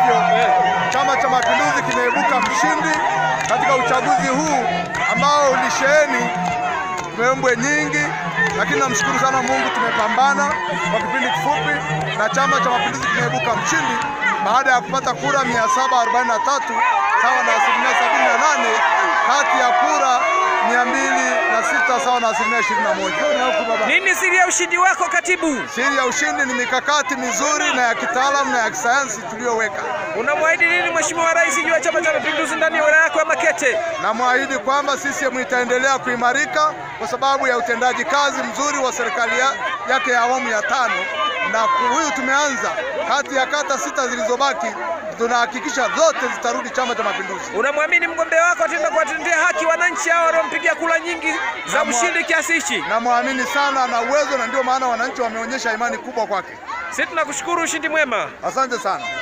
hivyo, Chama cha Mapinduzi kimeibuka mshindi katika uchaguzi huu ambao ulisheheni mbwembwe nyingi, lakini namshukuru sana Mungu, tumepambana kwa kipindi kifupi na Chama cha Mapinduzi kimeibuka mshindi baada ya kupata kura 743 sawa na asilimia 78 kati ya kura 206 sawa na asilimia 21. Nini siri ya ushindi wako katibu? Siri ya ushindi ni mikakati mizuri na ya kitaalamu na ya kisayansi tuliyoweka. Unamwahidi nini Mheshimiwa Rais juu ya Chama cha Mapinduzi ndani ya wilaya yako ya Makete? Namwahidi kwamba CCM itaendelea kuimarika kwa sababu ya utendaji kazi mzuri wa serikali ya, yake ya awamu ya tano, na huyu tumeanza kati ya kata sita zilizobaki, tunahakikisha zote zitarudi Chama cha Mapinduzi. Unamwamini mgombea wako ataenda kuwatendea haki wananchi hao waliompigia kula nyingi za Namwa- ushindi kiasi hichi? Namwamini sana na uwezo, na ndio maana wananchi wameonyesha imani kubwa kwake. Sisi tunakushukuru, ushindi mwema. Asante sana.